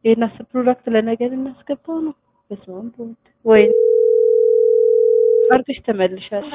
ይሄን አስር ፕሮዳክት ለነገ ልናስገባው ነው። በስመ አብ ወወልድ ወይ አርግሽ ተመልሻለሽ።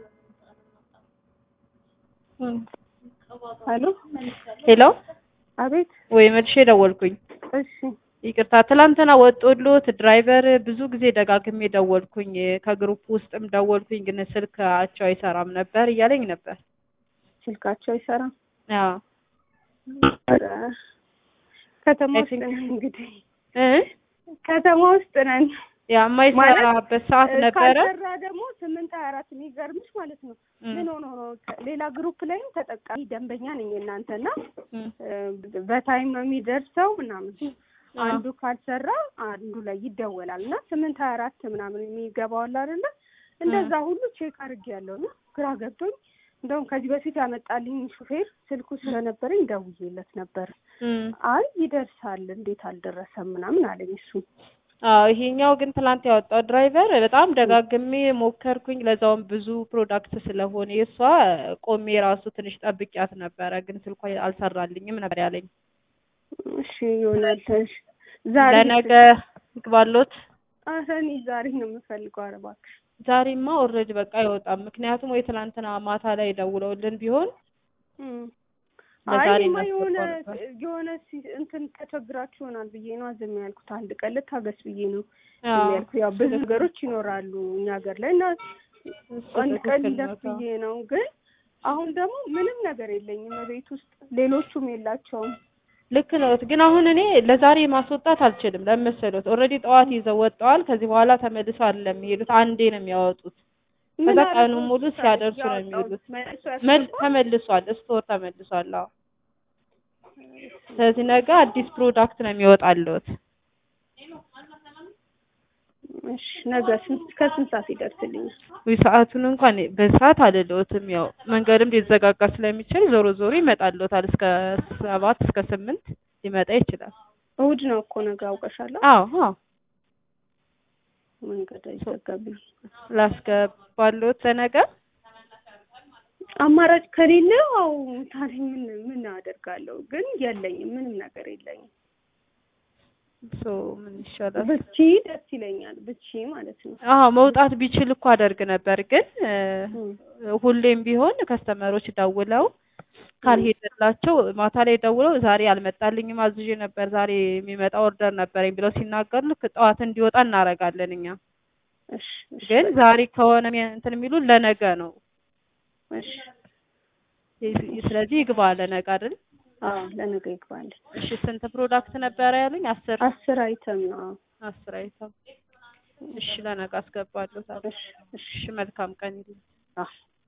ሄሎ ሄሎ አቤት። ወይ መልሼ ደወልኩኝ። እሺ ይቅርታ ትላንትና ወጦሎት ድራይቨር ብዙ ጊዜ ደጋግሜ ደወልኩኝ። ከግሩፕ ውስጥም ደወልኩኝ፣ ግን ስልካቸው አይሰራም ነበር እያለኝ ነበር። ስልካቸው አይሰራም። አዎ ኧረ ከተማ I ውስጥ think- ነን እንግዲህ እ ከተማ ውስጥ ነን። ያ የማይሰራበት ሰዓት እ፣ ነበረ። ካልሰራ ደግሞ ስምንት ሀያ አራት የሚገርምሽ ማለት ነው። እም፣ ምን ሆኖ ነው ሌላ ግሩፕ ላይም ተጠቃሚ ደንበኛ ነኝ እናንተና እም፣ እ፣ በታይም ነው የሚደርሰው ምናምን አዎ። አንዱ ካልሰራ አንዱ ላይ ይደወላል እና ስምንት ሀያ አራት ምናምን የሚገባው አለ አይደለ እንደዛ ሁሉ ቼክ አድርጌያለሁ እና ግራ ገብቶኝ እንደውም ከዚህ በፊት ያመጣልኝ ሹፌር ስልኩ ስለነበረኝ ደውዬለት ነበር እም። አይ ይደርሳል እንዴት አልደረሰም ምናምን አለኝ እሱ አዎ ይሄኛው ግን ትላንት ያወጣው ድራይቨር በጣም ደጋግሜ ሞከርኩኝ። ለዛውም ብዙ ፕሮዳክት ስለሆነ የእሷ ቆሜ ራሱ ትንሽ ጠብቂያት ነበረ፣ ግን ስልኳ አልሰራልኝም ነበር ያለኝ። እሺ ይሆናል እሺ ዛሬ ለነገ ይግባሎት። ኧረ እኔ ዛሬ ነው የምፈልገው ኧረ እባክሽ ዛሬማ ኦልሬዲ በቃ አይወጣም። ምክንያቱም ወይ ትላንትና ማታ ላይ ደውለውልን ቢሆን እም። ለዛሬ አይ እኔማ የሆነ እናስገባው ነበር። የሆነ ሲ- እንትን ተቸግራችሁ ይሆናል ብዬ ነው ዝም ያልኩት። አንድ ቀን ልታገስ ብዬ ነው አዎ፣ ዝም ያልኩት። ያው ብዙ ነገሮች ይኖራሉ እኛ ሀገር ላይ እና እሱ አንድ ቀን ትክክል ይለፍ ነው። ብዬ ነው። ግን አሁን ደግሞ ምንም ነገር የለኝም ቤት ውስጥ ሌሎቹም የላቸውም። ልክ ነው። ግን አሁን እኔ ለዛሬ ማስወጣት አልችልም። ለምን መሰሎት? ኦልሬዲ ጠዋት ይዘው ወጥተዋል። ከዚህ በኋላ ተመልሰው አይደለም የሚሄዱት፣ አንዴ ነው የሚያወጡት። ምን ከዛ አለ ቀኑን ሙሉ ለምሳሌ ሲያደርሱ ነው ያወጣሁት የሚውሉት። መልሶ መል ያስገባል? ተመልሷል፣ ስቶር ተመልሷል። አዎ። ስለዚህ ነገ አዲስ ፕሮዳክት ነው የሚወጣልዎት። እሺ ነገ ስንት ከስንት ሰዓት ይደርስልኛል? ወይ ሰዓቱን እንኳን በሰዓት አልልዎትም። ያው መንገድም ሊዘጋጋ ስለሚችል ዞሮ ዞሮ ይመጣልዎታል። እስከ ሰባት እስከ ስምንት ሊመጣ ይችላል። እሑድ ነው እኮ ነገ አውቀሻለሁ። አዎ አዎ መንገድ አይዘጋብኝ። ላስገባልዎት ለነገ አማራጭ ከሌለ አው ታዲያ ምን ምን አደርጋለሁ? ግን የለኝም፣ ምንም ነገር የለኝም። ሶ ምን ይሻላል? ብቺ ደስ ይለኛል፣ ብቺ ማለት ነው። አዎ መውጣት ቢችል እኮ አደርግ ነበር፣ ግን እ፣ እም። ሁሌም ቢሆን ከስተመሮች ደውለው ካልሄደላቸው ማታ ላይ ደውለው ዛሬ አልመጣልኝም አዝዤ ነበር ዛሬ የሚመጣ ኦርደር ነበረኝ ብለው ሲናገሩ ልክ ጠዋት እንዲወጣ እናደርጋለን እኛ። እሺ እሺ ግን ዛሬ ከሆነ የሚ- እንትን የሚሉን ለነገ ነው። እሺ ይ- ስለዚህ ይግባ ለነገ አይደል? አዎ ለነገ ይግባል። እሺ ስንት ፕሮዳክት ነበረ ያሉኝ? አስር አስር አይተም ነው። አዎ። አስር አይተም። እሺ ለነገ አስገባለሁ። ታዲያ። እሺ እሺ እሺ መልካም ቀን ይሁን። አዎ